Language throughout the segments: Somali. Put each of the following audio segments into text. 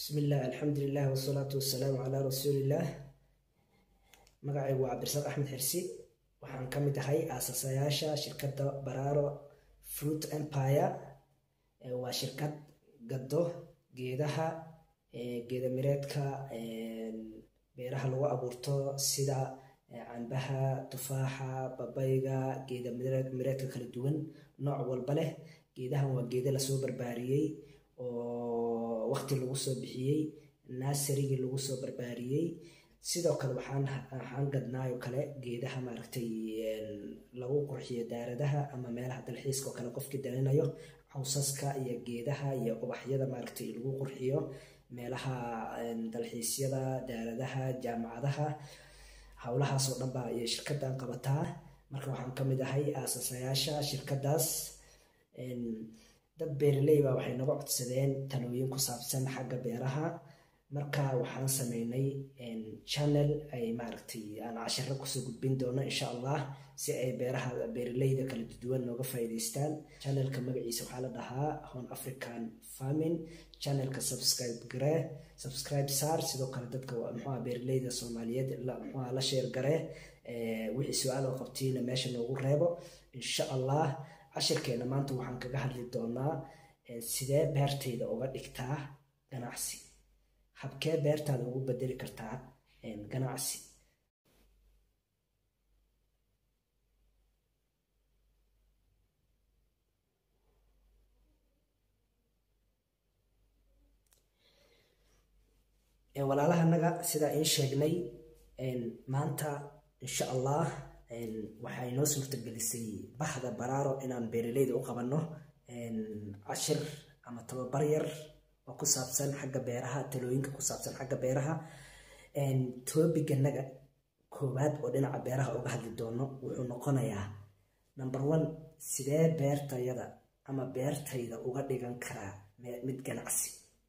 bismillaah alxamdulilah wasalaatu wasalaamu calaa rasuulillaah magacaygu waa cabdirasaaq axmed xirsi waxaan ka mid ahay aasasayaasha shirkadda baraaro fruit empire waa shirkad gado geedaha geeda mireedka beeraha lagu abuurto sida cambaha tufaaxa babayga geeda mireedka kala duwan nooc walba leh geedahan waa geeda lasoo barbaariyey oo waqti lagu soo bixiyey naasarigii lagu soo barbaariyey sidoo kale waxaan waxaan gadnaayo kale geedaha maaragtay lagu qurxiyo daaradaha ama meelaha dalxiiska oo kale qofkii dalinayo cawsaska iyo geedaha iyo ubaxyada maaragtay lagu qurxiyo meelaha dalxiisyada daaradaha jaamacadaha howlahaasoo dhan baa iyo shirkaddan qabataa marka waxaan ka mid ahay aasasayaasha shirkaddaas dad beeraley baa waxay naga codsadeen talooyin ku saabsan xagga beeraha marka waxaan sameynay channel ay maaragtay aan cashiro kusoo gudbin doono insha allah si ay beeraha beeraleyda kala duwan nooga faa'iidaystaan channelka magaciisa waxaa la dhahaa hon african farming channelka subscribe garee subscribe saar sidoo kale dadka muxuha beeraleyda soomaaliyeed muxuha la sheer garee wixii su-aal oo qabtiina meesha noogu reebo insha allah cashirkeena maanta waxaan kaga hadli doonaa sidee beertayda uga dhigtaa ganacsi habkee beertaada ugu bedeli kartaa ganacsi walaalahanaga sidaa in sheegnay maanta insha allah waxay noo suurtagelisay bahda baraaro inaan beeraleyda u qabanno cashir ama tababar yar oo ku saabsan xagga beeraha talooyinka ku saabsan xagga beeraha toobiganaga koowaad oo dhinaca beeraha uga hadli doono wuxuu noqonayaa number one sidee beertayada ama beertayda uga dhigan karaa mid ganacsi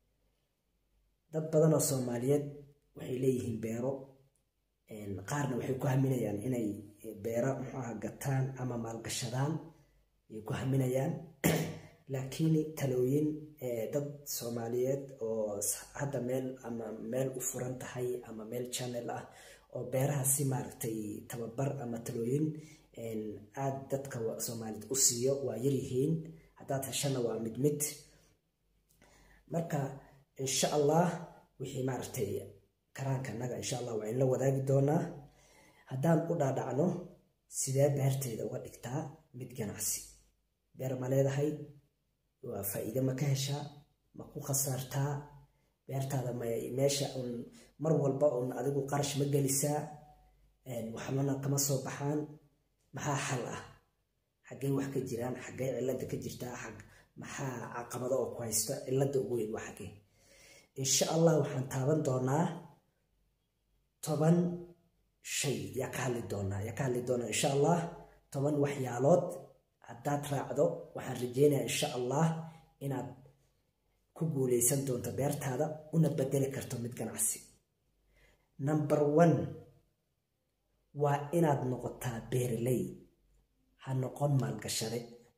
dad badan oo soomaaliyeed waxay leeyihiin beero qaarna waxay ku haminayaan inay beero muxuaha gataan ama maalgashadaan ay ku haminayaan laakiin talooyin dad soomaaliyeed oo hadda meel ama meel u furan tahay ama meel channel ah oo beeraha si maaragtay tababar ama talooyin aada dadka soomaaliyeed u siiyo waa yaryihiin haddaad heshana waa mid mid marka insha allah wixii maaragtay karaankanaga insha allah waa in la wadaagi doonaa haddaan u dhaadhacno sidee beertayda uga dhigtaa mid ganacsi beer ma leedahay waa faa'iide ma ka heshaa ma ku khasaartaa beertaada ma meesha un mar walba un adigu qarash ma gelisaa waxbana kama soo baxaan maxaa xal ah xaggey wax ka jiraan xaggey cilada ka jirtaa xag maxaa caqabado oo ku haysta cilada ugu weyn waa xaggee insha allah waxaan taaban doonaa toban shay yaa ka hadli doonaa yaa ka hadli doonaa insha allah toban waxyaalood haddaad raacdo waxaan rajeynayaa insha allah inaad ku guuleysan doonto beertaada una bedeli karto mid ganacsi number one waa inaad noqotaa beeraley ha noqon maalgashade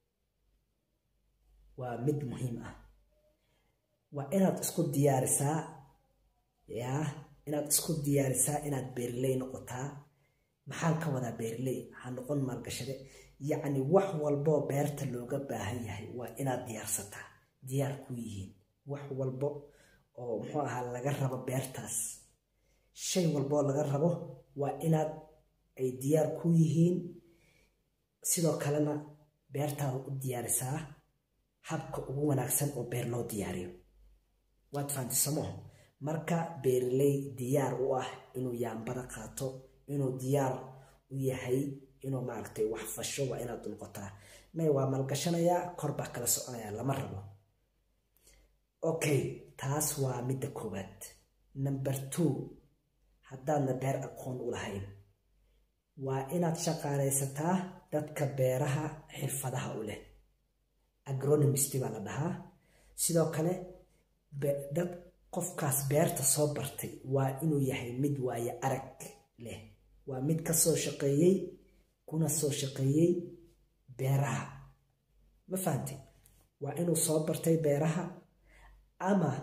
waa mid muhiim ah waa inaad isku diyaarisaa yaa inaad isku diyaarisaa inaad beeraley noqotaa maxaan ka wadaa beeraley ha noqon maalgashade yacni wax walboo beerta looga baahan yahay waa inaad diyaarsataa diyaar ku yihiin wax walbo oo muxuu ahaa laga rabo beertaas shay walboo laga rabo waa inaad ay diyaar ku yihiin sidoo kalena beertaada u diyaarisaa habka ugu wanaagsan oo beer loo diyaariyo waad fahantisamo marka beeraley diyaar u ah inuu yaambada qaato inuu diyaar u yahay inuu maaragtay wax fasho waa inaad noqotaa may waa maalgashanayaa kor baa kala soconaya lama rabo okay taas waa midda koowaad number two haddaadna beer aqoon u lahayn waa inaad shaqaalaysataa dadka beeraha xirfadaha u leh agronomist baa la dhahaa sidoo kale dad qofkaas beerta soo bartay waa inuu yahay mid waaye arag leh waa mid ka soo shaqeeyey kuna soo shaqeeyey beeraha ma fahantay waa inuu soo bartay beeraha ama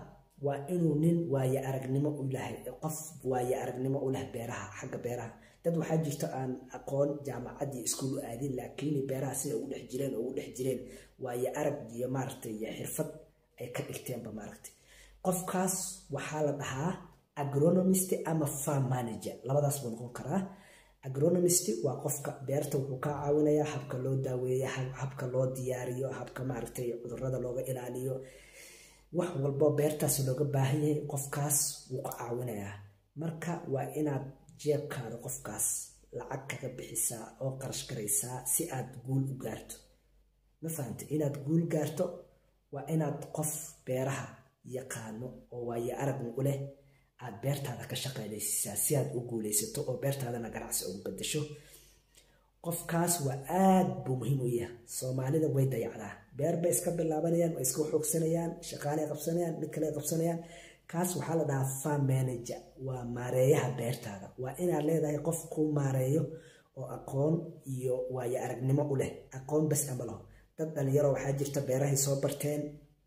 waa inuu nin waaye aragnimo u lahay qof waaye aragnimo u leh beeraha xagga beeraha dad waxaa jirto aan aqoon jaamacaddii iskuul u aadin laakiin beeraha sida ugu dhex jireen ugu dhex jireen waaye arag iyo maaragtay iyo xirfad ay ka dhigteenba maaragtay qofkaas waxaa la dhahaa agronomist ama farm manager labadaas buu noqon karaa agronomist waa qofka beerta wuxuu kaa caawinayaa habka loo daaweeyo habka loo diyaariyo habka maaragtay cudurada looga ilaaliyo wax walbo beertaas looga baahan yahay qofkaas wuu ka caawinayaa marka waa inaad jeebkaada qofkaas lacag kaga bixisaa oo qarash garaysaa si aad guul u gaarto ma fahamte inaad guul gaarto waa inaad qof beeraha yaqaano oo waaye aragna u leh aad beertaada ka shaqaynaysiisaa si aad u guulaysato oo beertaadana ganacsi ugu bedasho qofkaas waa aad buu muhiim u yahay soomaalida way dayacdaa beer bay iska bilaabanayaan way iska xoogsanayaan shaqaalay qabsanayaan mid kale qabsanayaan kaas waxaa la dhahaa farm manager waa maareeyaha beertaada waa inaad leedahay qof kuu maareeyo oo aqoon iyo waayo aragnimo u leh aqoon bas ama laho dad dhalinyaro waxaa jirta beerahay soo barteen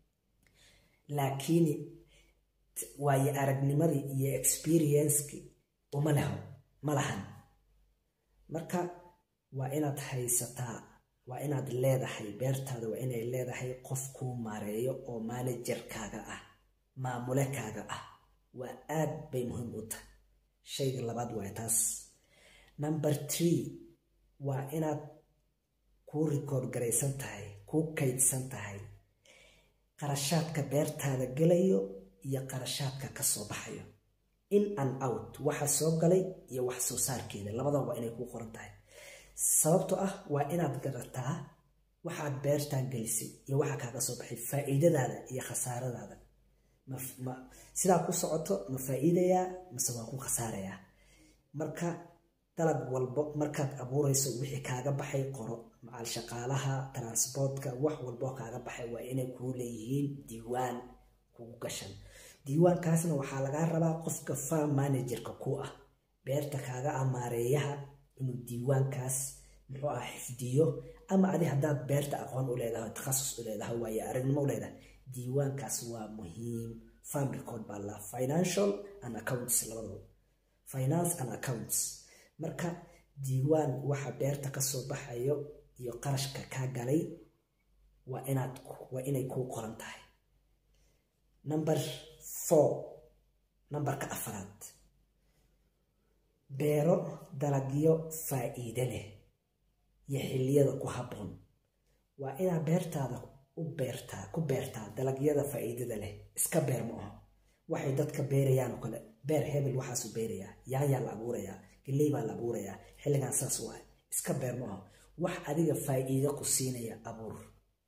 laakiin waayo aragnimadii iyo experienceki uma leho ma lahan marka waa inaad haysataa waa inaad leedahay beertaada waa inay leedahay qof kuu maareeyo oo manajerkaaga ah maamulekaaga ah waa aad bay muhiim u tahay shayga labaad waa taas number tree waa inaad kuu rikoord garaysan tahay kuu kaydsan tahay qarashaadka beertaada gelayo iyo qarashaadka ka soo baxayo in and out waxa soo galay iyo wax soo saarkeeda labadaba waa inay kuu qoran tahay sababtoo ah waa inaad garataa waxaad beertaan gelisay iyo waxa kaaga soo baxay faa'iidadaada iyo khasaaradaada sidaa ku socoto ma faa'iidayaa mase waa ku khasaarayaa marka dalag walbo markaad abuurayso wixii kaaga baxay qoro macal shaqaalaha transportka wax walbo kaaga baxay waa inay kuu leeyihiin diiwaan kugu gashan diiwaankaasna waxaa lagaa rabaa qofka farm managerka ku ah beerta kaaga amaareeyaha inuu diiwaankaas muxuu ah xifdiyo ama adi haddaad beerta aqoon u leedahay takhasus u leedahay waaye aragnimo u leedahay diiwaankaas waa muhiim farm record baa la financial and accounts labadaba finance and accounts marka diiwaan waxa beerta kasoo baxayo iyo qarashka kaa galay waa inaad waa inay kuu qoran tahay number four numberka afraad beero dalagyo faa'iide leh iyo xilliyada ku habboon waa inaad beertaada u beertaa ku beertaa dalagyada faa'iidada leh iska beer ma aho waxay dadka beerayaan oo kale beer hebel waxaasu beerayaa yaanyaa la abuurayaa galley baa la abuurayaa xilligan saas u ah iska beer ma aho wax adiga faa'iido ku siinaya abuur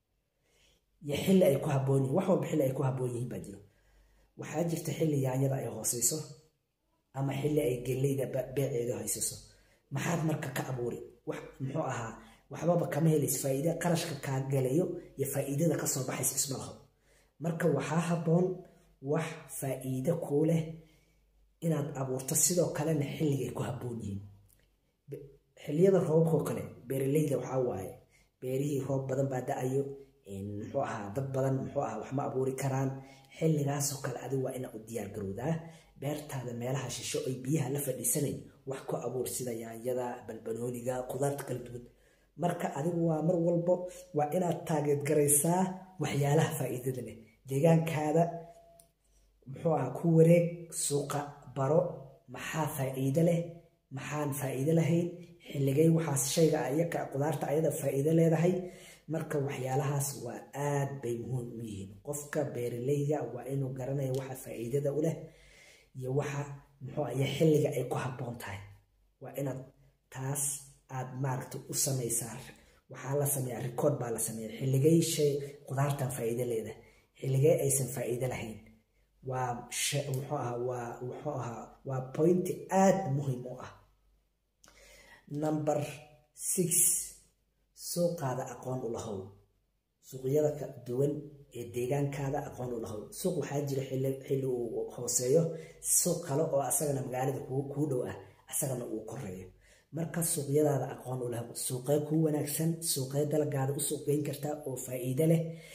iyo xilli ay ku habboon yihin wax walba xilli ay ku habboon yihiin baa jiro waxaa jirta xilli yaanyada ay hooseyso ama xilli ay galleyda beeceeda hoyseyso maxaad marka ka abuuri wax muxuu ahaa waxbaba kama helaysa faa'iide qarashka kaa galayo iyo faa'iidada kasoo baxaysa isma laho marka waxaa habboon wax faa'iide kuu leh inaad abuurto sidoo kalena xilligay ku habboon yihiin xilliyada roobkoo kale beeraleyda waxaa waaye beerihii roob badan baa da-ayo muxuu ahaa dad badan muxuu ahaa wax ma abuuri karaan xilligaasoo kale adigu waa inaa u diyaar garowdaa beertaada meelaha shisho ay biyaha la fadhiisanayn wax ku abuur sida yaanyada balbanooniga qudaarta kala duwan marka adigu waa mar walbo waa inaad taageedgaraysaa waxyaalaha faa'iidada leh deegaankaada muxuu ahaa ku wareeg suuqa baro maxaa faa'iide leh maxaan faa'iide lahayn xilligay waxaas shayga ayaka qudaarta ayada faa'iide leedahay marka waxyaalahaas waa aad bay muhiim u yihiin qofka beeraleyga waa inuu garanaya waxa faa'iidada u leh iyo waxa muxuu iyo xilliga ay ku habboon tahay waa inaad taas aad maaragta u samaysaa waxaa la sameeyaa record baa la sameeya xilligay shay qudaartan faa'iide leedahay xilligay aysan faa'iide lahayn waa muxuu ahaa waa muxuu ahaa waa pointi aad muhiim u ah number six suuqaada aqoon u lahow suuqyada ka duwan ee deegaankaada aqoon u lahow suuq waxaa jira xilli uu hooseeyo suuq kale oo asagana magaalada kuu dhow ah asagana uu koreeyo marka suuqyadaada aqoon u lahow suuqee kuu wanaagsan suuqee dalagaada u suuqgeyn kartaa oo faa'iide leh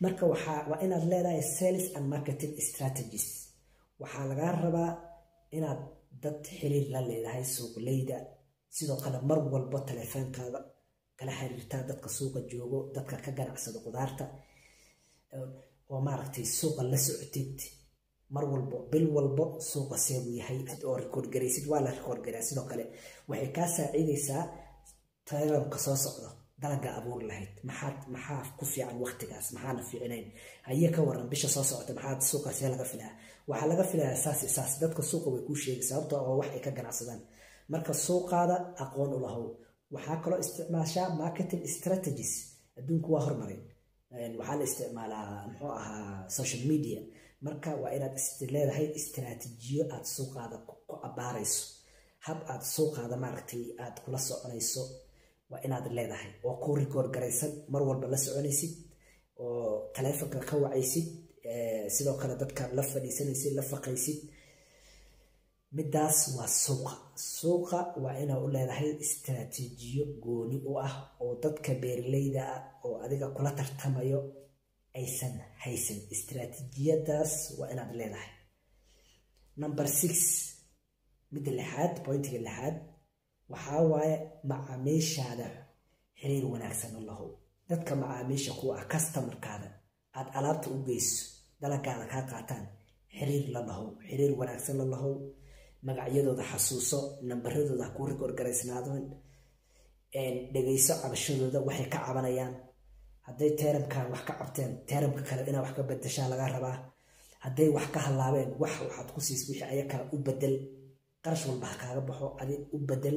marka waxaa waa inaad leedahay sales and marketing strategies waxaa lagaa rabaa inaad dad xiriir la leedahay suuqleyda sidoo kale mar walbo taleefoonkaada kala xiriirtaa dadka suuqa joogo dadka ka ganacsada qudaarta oo maaragtay suuqa la socotid mar walbo bil walbo suuqa seebuu yahay oo rikoord garaysid waa la rikoord garaa sidoo kale waxay kaa saacidaysaa tayramka soo socdo dalaga abuur lahayd maxaad maxaa ku fiican waqtigaas maxaana fiicnayn haye ka waran bisha soo socota maxaad suuqaasee laga filaa waxaa laga filayaa saas saas dadka suuqa way kuu sheegi sababtoo oo wax ay ka ganacsadaan marka suuqaada aqoon u lahow waxaa kaloo isticmaashaa marketing strategies adduunku waa hormaray waxaa la isticmaalaa muxuu ahaa social media marka waa inaad leedahay istiraatiijiyo aad suuqaada ku abaarayso hab aad suuqaada maaragtay aad kula soconayso waa inaad leedahay oo ku rikoor garaysan mar walba la soconaysid oo taleefonka ka wacaysid sidoo kale dadka la fadhiisanaysid la faqaysid midaas waa suuqa suuqa waa inaa u leedahay istiraatiijiyo gooni u ah oo dadka beeraleyda ah oo adiga kula tartamayo aysan haysan istiraatiijiyadaas waa inaad leedahay number six midda lixaad pointiga lixaad waxaa waaye macaamiishaada xiriir wanaagsan u lahow dadka macaamiisha ku ah customarkaada aad alaabta u geyso dalagaada kaa qaataan xiriir la lahow xiriir wanaagsan la lahow magacyadooda xasuuso nambaradooda ha kuu rikoorgaraysnaadeen dhegayso cabashadooda waxay ka cabanayaan hadday teeramkan wax ka cabteen teeramka kale inaa wax ka bedeshaa laga rabaa hadday wax ka hallaabeen wax waxaad ku siis wixii ayakaa u bedel qarash walba ha kaaga baxo adi u bedel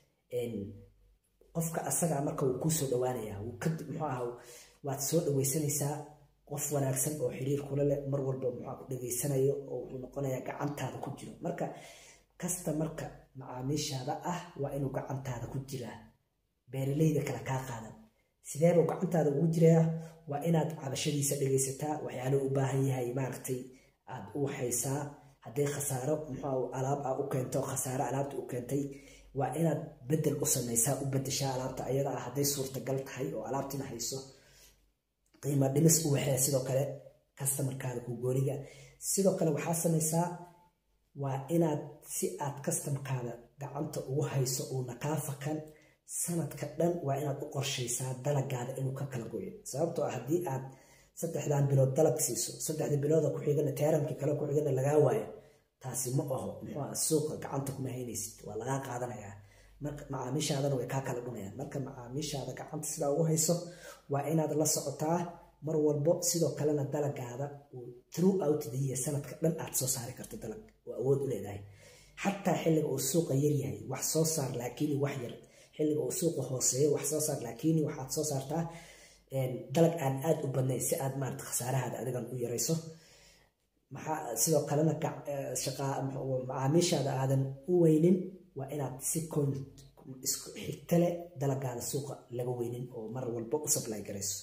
qofka asagaa marka wuu kuu soo dhawaanayaa muxuu aha waad soo dhawaysanaysaa qof wanaagsan oo xiriir kula leh mar walba muxuu ku dhageysanayo oo wuxuu noqonayaa gacantaada ku jiro marka kasta marka macaamiishaada ah waa inuu gacantaada ku jiraa beeraleyda kale kaa qaadan sideebuu gacantaada ugu jirayaa waa inaad cabashadiisa dhegaysataa waxyaaluu u baahan yahay maaragtay aad u waxaysaa hadday khasaaro muxuu alaab a u keento khasaaro alaabta u keentay waa inaad bedel u samaysaa u bedeshaa alaabta ayada ah hadday suurtagal tahay oo alaabtina hayso qiimo dhimis u waxee sidoo kale kastamarkaada ku gooniga sidoo kale waxaa samaysaa waa inaad si aad kastamkaada gacanta ugu hayso uuna kaa fakan sanadka dhan waa inaad u qorshaysaa dalagaada inuu ka kala goyo sababtoo ah haddii aad saddexdan bilood dalag siiso saddexda bilooda ku xigana teeramkii kale ku xigana lagaa waayo taasi ma aho muxuu ah suuqa gacanta kuma haynaysid waa lagaa qaadanayaa marka macaamiishaadana way kaa kala dhunayaan marka macaamiishaada gacanta sidaa ugu hayso waa inaad la socotaa mar walbo sidoo kalena dalagaada uu through out the year sanadka dhan aad soo saari karto dalag oo awood u leedahay xataa xilliga uu suuqa yaryahay wax soo saar laakiin wax yar xilliga uu suuqa hooseeyo wax soo saar laakiin waxaad soo saartaa dalag aan aad u badnayn si aad maarata khasaarahaada adigan u yarayso maxaa sidoo kalena macaamiishaada aadan u weynin waa inaad si kon isku xigta leh dalagaada suuqa laga weynin oo mar walba u supply garayso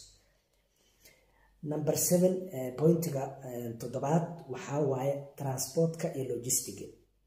number seven pointiga toddobaad waxaa waaye transportka iyo logistiga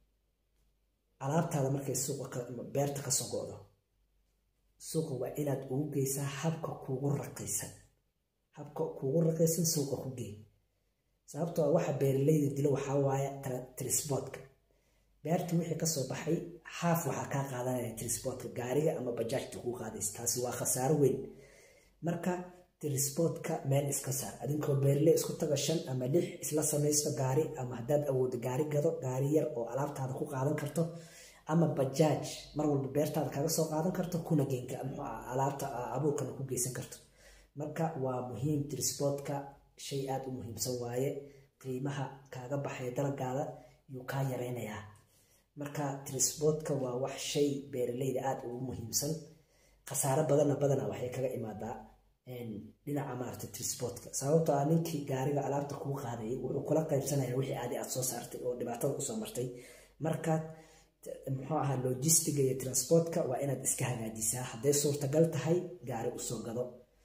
alaabtaada markay suuqa beerta kasoo go-do suuqa waa inaad ugu geysaa habka kuugu raqiisan habka kuugu raqiisan suuqa ku gey sababtoo waxa beeraleyda dilo waxaa waaye trisbotka beerta wixii kasoo baxay haaf waxaa kaa qaadanaya trisbotka gaariga ama bajaajta kuu qaadaysa taasi waa khasaaro weyn marka trisbotka meel iska saar adinkoo beeraley isku taga shan ama lix isla samaysto gaari ama haddaad awoodo gaari gado gaari yar oo alaabtaada ku qaadan karto ama bajaaj mar walba beertaada kaga soo qaadan karto kuna geenka alaabta abuurkana ku geysan karto marka waa muhiim trisbotka shay aada u muhiimsan waaye qiimaha kaaga baxaya dalagaada yuu kaa yaraynayaa marka trisbotka waa wax shay beeraleyda aada ugu muhiimsan khasaaro badanna badana waxay kaga imaadaa dhinaca maarata trisbotka sababtoo ah ninkii gaariga alaabta kuu qaadayay wuxuu kula qaybsanaya wixii aadi aad soo saartay oo dhibaatada usoo martay marka muxuu ahaa logistiga iyo transportka waa inaad iska hagaajisaa hadday suurtagal tahay gaari usoo gado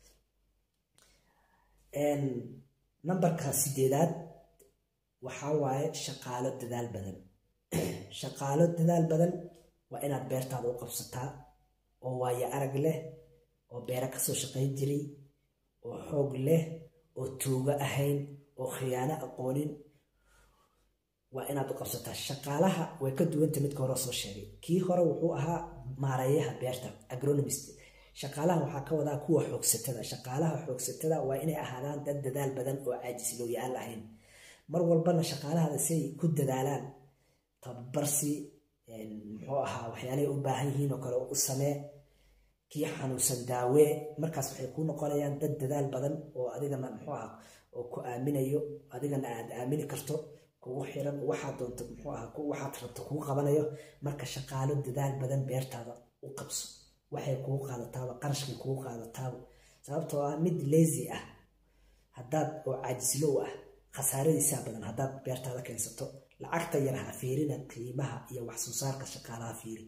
nambarka sideedaad waxaa waaye shaqaalo dadaal badan shaqaalo dadaal badan waa inaad beertaada u qabsataa oo waayo arag leh oo beero kasoo shaqayn jiray oo xoog leh oo tuugo ahayn oo khiyaano aqoonin waa inaad u qabsataa shaqaalaha way ka duwanta midka hore soo sheegay kii hore wuxuu ahaa maareeyaha beerta agronomist shaqaalaha waxaa ka wadaa kuwa xoogsatada shaqaalaha xoogsatada waa inay ahaadaan dad dadaal badan oo caajislooyaal ahayn mar walbana shaqaalahada siay ku dadaalaan tababarsi muxuu ahaa waxyaalahay u baahan yihiin oo kale u samee kii xanuunsan daawee markaas waxay kuu noqonayaan dad dadaal badan oo adigana muxuu aha oo ku aaminayo adigana aad aamini karto kugu xiran waxaad doonto muxuu aha waxaad rabto kugu qabanayo marka shaqaalo dadaal badan beertaada u qabso waxay kugu qaadataaba qarashkay kugu qaadataaba sababtoo ah mid leesi ah haddaad oo caajislow ah khasaaradiisaa badan haddaad beertaada keensato lacagta yar ha fiirina qiimaha iyo wax soo saarka shaqaalaha fiiri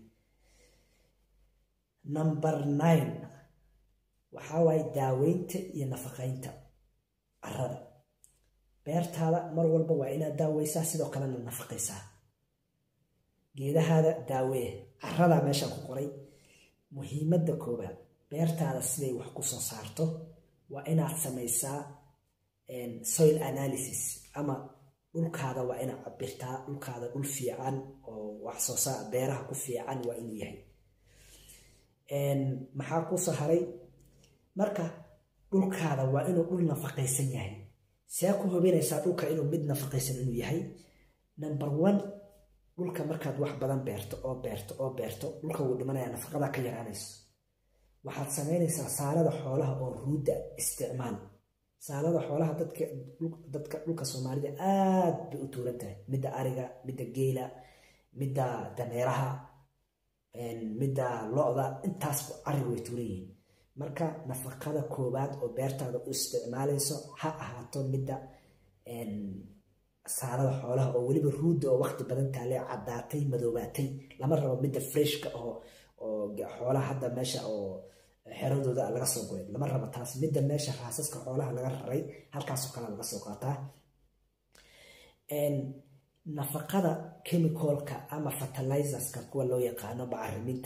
number nine waxaa waaye daaweynta iyo nafaqeynta carada beertaada mar walba waa inaad daaweysaa sidoo kalena nafaqaysaa geedahaada daawee caradaa meeshaan ku qoray muhiimadda koowaad beertaada siday wax ku soo saarto waa inaad samaysaa soil analysis ama dhulkaada waa inaad cabirtaa dhulkaada dhul fiican oo wax soo saar beeraha ku fiican waa inuu yahay maxaa kusoo haray marka dhulkaada waa inuu dhul nafaqaysan yahay see ku hubinaysaa dhulka inuu mid nafaqaysan inuu yahay number one dhulka markaad wax badan beerto oo beerto oo beerto dhulka wuu dhimanaya nafaqada ka yaraanayso waxaad samaynaysaa saalada xoolaha oo ruudda isticmaal saalada xoolaha dadka dadka dhulka soomaalida aad bay u tuuran tahay midda ariga midda geela midda dameeraha midda lo-da intaas ariga way tuuran yihiin marka nafaqada koowaad oo beertaada u isticmaalayso ha ahaato midda saalada xoolaha oo weliba ruudda oo waqti badan taale caddaatay madoobaatay lama rabo midda freshka oo oo xoolaha hadda meesha oo xeradooda laga soo goray lama rabo taas midda meesha raasaska xoolaha laga raray halkaasoo kale laga soo qaataa nafaqada chemicalka ama fertilizerska kuwa loo yaqaano bacriminta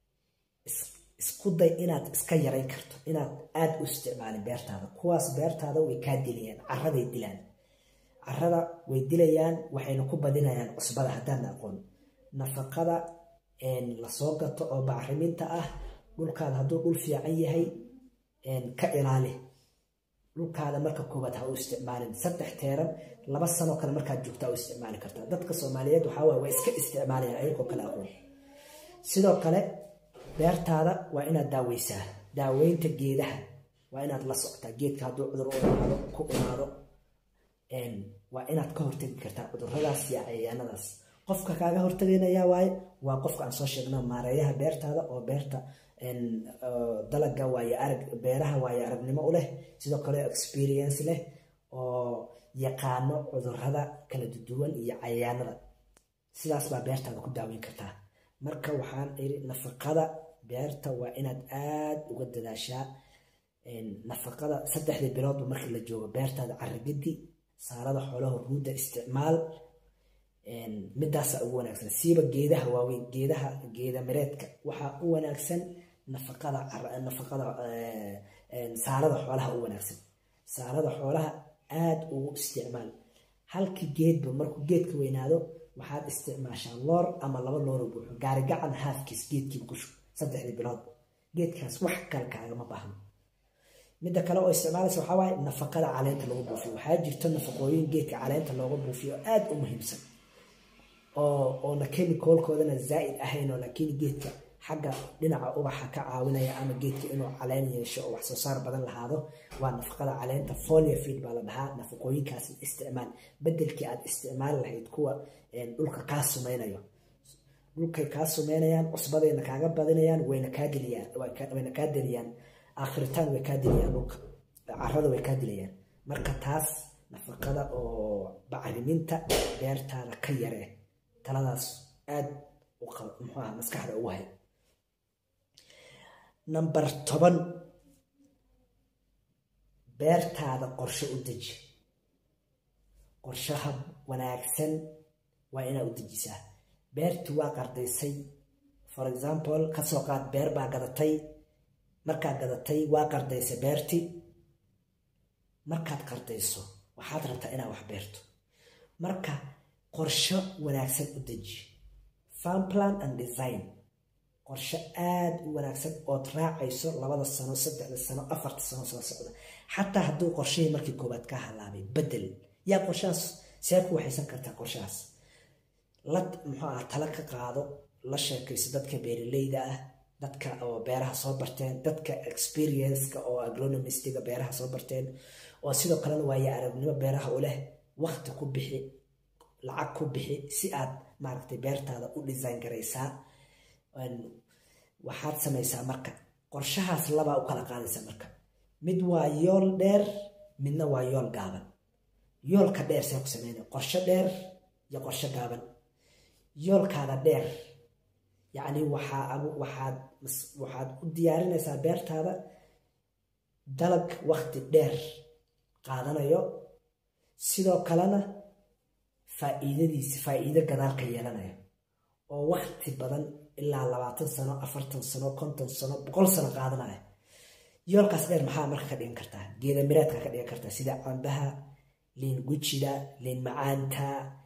isku day inaad iska yarayn karto inaad aada u isticmaalin beertaada kuwaas beertaada way kaa dilayaan caraday dilaan carada way dilayaan waxayna ku badinayaan cusbada haddaadna aqoon nafaqada lasoo gato oo bacriminta ah dhulkaada hadduu dhul fiican yahay ka ilaali dhulkaada marka koowaad ha u isticmaalin saddex teeran laba sanoo kale markaad joogtaa u isticmaali kartaa dadka soomaaliyeed waxaa waay waa iska isticmaalayaan ayagoo kale aqoon sidoo kale beertaada waa inaad daaweysaa daaweynta geedaha waa inaad la socotaa geedka hadduu cudur u imaado ku imaado waa inaad ka hortegi kartaa cuduradaas iyo cayayaanadaas qofka kaaga hortaganayaa waaye waa qofka aan soo sheegno maareeyaha beertaada oo beerta dalaga waaye arag beeraha waaye aragnimo u leh sidoo kale experience leh oo yaqaano cudurada kala duwan iyo cayayaanada sidaas baa beertaada ku daaweyn kartaa marka waxaan iri nafaqada beerta waa inaad aada uga dadaashaa nafaqada saddexdii biloodba markii la joogo beertaada caragadi saalada xoolaha ruudda isticmaal midaasa ugu wanaagsan siiba geedaha waaweyn geedaha geeda mireedka waxaa u wanaagsan nafaqada nafaqada saalada xoolaha u wanaagsan saalada xoolaha aada ugu isticmaal halkii geedba markuu geedka weynaado waxaad isticmaashaa loor ama laba looro buuxo gaarigacan haafkiis geedkiiba ku shub saddexdii bilood geedkaas wax kale kaagama baahno midda kale oo isticmaalaysa waxaa waaye nafaqada caleenta lagu buufiyo waxaa jirto nafaqooyin geedka caleenta looga buufiyo aada u muhiimsan oo oona chemicalkoodana zaa'id ahayn oo laakiin geedka xagga dhinaca ubaxa ka caawinaya ama geedka inuu caleen yeesho oo wax soo saar badan lahaado waa nafaqada caleenta folia feed baa la dhahaa nafaqooyinkaas isticmaal bedelkii aad isticmaali lahayd kuwa dhulka kaa sumeynayo dhulkay kaa sumeynayaan cusbadayna kaaga badinayaan wayna kaa diliyaan wayna kaa diliyaan aakhiritaan way kaa dilayaan dhulka carada way kaa dilayaan marka taas nafaqada oo bacriminta beertaada ka yaree taladaas aada muxuu aha maskaxda ugu hay number toban beertaada qorshe u deji qorshaha wanaagsan waa inaad u dejisaa beertii waa qardaysay for example kasoo qaad beer baa gadatay markaa gadatay waa qardaysay beertii markaad qardayso waxaad rabtaa inaad wax beerto marka qorsho wanaagsan u deji farm plan and design qorsho aada u wanaagsan ood raacayso labada sano saddexda sano afarta sano soo socda xataa hadduu qorshihii markii koowaad ka halaabay bedel yaa qorshahaas see ku waxaysan kartaa qorshahaas la muxuu ah tala ka qaado la sheekayso dadka beeraleyda ah dadka oo beeraha soo barteen dadka experienceka oo agronomistiga beeraha soo barteen oo sidoo kalena waaye aragnimo beeraha u leh wakti ku bixi lacag ku bixi si aad maaragtay beertaada u design garaysaa waxaad samaysaa marka qorshahaas labaa u kala qaadaysa marka mid waa yool dheer midna waa yool gaaban yoolka dheer see ku sameyna qorsho dheer iyo qorsho gaaban yoolkaada dheer yacni waxaa waxaad waxaad u diyaarinaysaa beertaada dalag wakti dheer qaadanayo sidoo kalena faa'iidadiisi faa'iido gadaal ka yeelanayo oo wakti badan ilaa labaatan sano afartan sano konton sano boqol sano qaadanaya yoolkaas dheer maxaa marka ka dhigan kartaa geeda miraadka ka dhigan kartaa sida cambaha liin gujida liin macaanta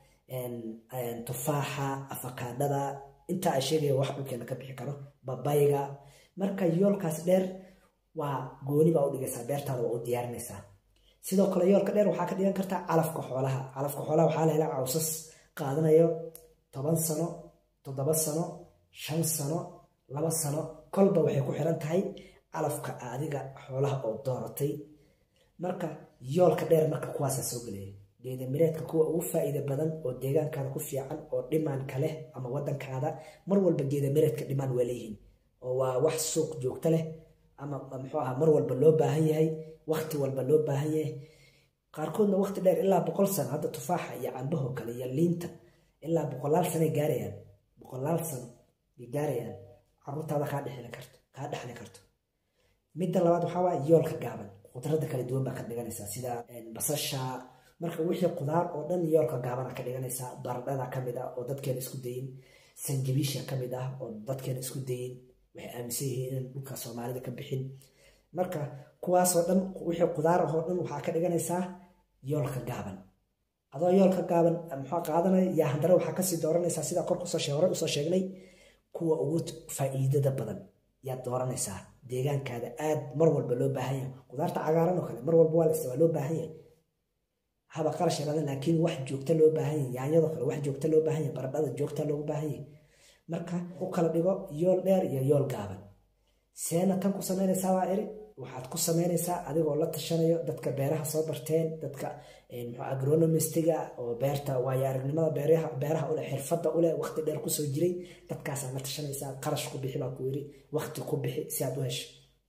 tufaaxa afakaadhada intaa ay sheegaya wax dhulkeena ka bixi karo babayga marka yoolkaas dheer waa gooni baa u dhigaysaa beertaada waa u diyaarinaysaa sidoo kale yoolka dheer waxaa ka dhigan kartaa calafka xoolaha calafka xoolaha waxaa la helaa cawsas qaadanayo toban sano toddoba sano shan sano laba sano kolba waxay ku xiran tahay calafka adiga xoolaha oo dooratay marka yoolka dheer marka kuwaasaa soo gelaya geedamireedka kuwa ugu faa'iida badan oo deegaankaada ku fiican oo dhimaanka leh ama wadankaada mar walba geedamireedka dhimaan waa leeyihiin oo waa wax suuq joogto leh ama muxuu aha mar walba loo baahan yahay wakti walba loo baahan yahay qaarkoodna wakti dheer ilaa boqol sano hadda tufaaxa iyo cambaho kale iyo liinta ilaa boqolaal sanay gaarayaan boqolaal sano ay gaarayaan caruurtaada kaa dhexli karto kaa dhexli karto midda labaad waxaa waa yoolka gaaban khudradda kala duwan baa ka dhiganaysaa sida basasha marka wixii qudaar oo dhan yoolka gaabana ka dhiganaysaa baradhada ka mid ah oo dadkeena isku dayin sanjabiisha ka mid ah oo dadkeena isku dayin waxay aaminsan yihiin in dhulka soomaalida ka bixin marka kuwaasoo dhan wixii qudaar ahoo dhan waxaa ka dhiganaysaa yoolka gaaban adoo yoolka gaaban muxuu qaadanaya yaa haddana waxaa kasii dooranaysaa sida kor kusoo hore usoo sheegnay kuwa ugu faa'iidada badan yaad dooranaysaa deegaankaada aad mar walba loo baahan yahay qudaarta cagaaran oo kale mar walba waa la isticmaa loo baahan yahay haba qarash yaraada laakiin wax joogta loo baahan yahay yaanyadoo kale wax joogta loo baahan yahay baradhada joogta loogu baahan yahay marka u kala dhigo yool dheer iyo yool gaaban seena tan ku samaynaysaa waa eri waxaad ku samaynaysaa adigoo la tashanayo dadka beeraha soo barteen dadka agronomistiga oo beerta waayo aragnimada beeraha uleh xirfadda uleh waqti dheer kusoo jiray dadkaasaa la tashanaysaa qarash ku bixi baa ku yiri waqti ku bixi si aad u hesho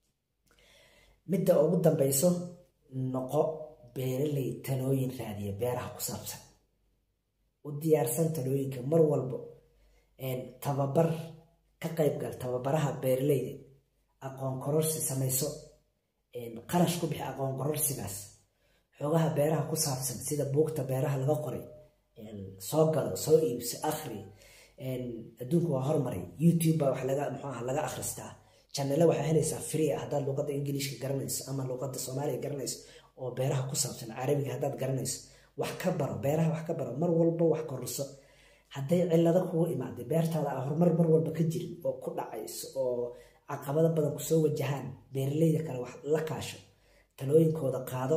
midda ugu dambayso noqo beeraley talooyin raadiya beeraha ku saabsan u diyaarsan talooyinka mar walbo tababar ka qaybgal tababaraha beeraleyda aqoon kororsi samayso qarash ku bixi aqoon kororsigaas xoogaha beeraha ku saabsan sida buugta beeraha laga qoray soo galo soo iibso akhri adduunka waa hormaray youtube baa wax laga muxuu aha laga akhristaa janale waxaa helaysaa free ah haddaad luqadda ingiliishka garanayso ama luqadda soomaaliga garanayso oo beeraha ku saabsan carabiga haddaad garanayso wax ka baro beeraha wax ka baro mar walba wax kororso hadday cillado kugu imaaday beertaada a horumar mar walba ka jirin oo ku dhacayso oo caqabado badan kusoo wajahaan beeraleyda kale wax la kaasho talooyinkooda qaado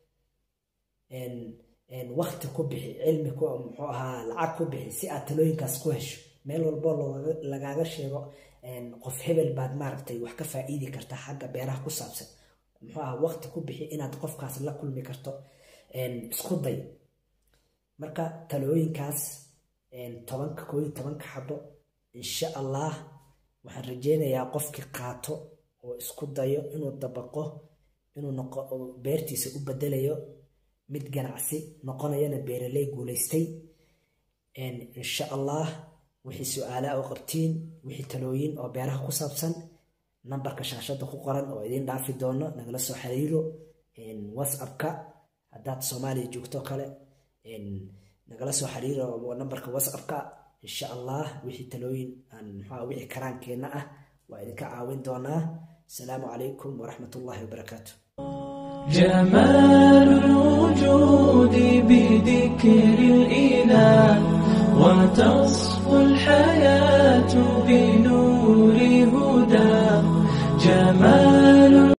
wakti ku bixi cilmi muxuu ahaa lacag ku bixi si aad talooyinkaas ku hesho meel walbo lagaaga sheego qof hebel baad maaragtay wax ka faa'iidi karta xagga beeraha ku saabsan muxuu ahaa wakti ku bixi inaad qofkaas la kulmi karto isku day marka talooyinkaas tobanka koo iyo tobanka xabo insha allah waxaan rajeynayaa qofkii qaato oo isku dayo inuu dabaqo inuu noqo beertiisa u bedelayo mid ganacsi noqonayana beeraley guulaystay insha allah wixii su-aalaha oo qabtiin wixii talooyin oo beeraha ku saabsan nambarka shaashada ku qoran oo idiin dhaafi doono nagala soo xiriiro whatsappka haddaad soomaaliya joogto kale nagala soo xiriiro nambarka whatsappka insha allah wixii talooyin mxua wixii karaankeenna ah waa idinka caawin doonaa asalaamu calaykum waraxmat ullahi wabarakaatu جمال الوجود بذكر الإله وتصفو الحياة بنور هدى جمال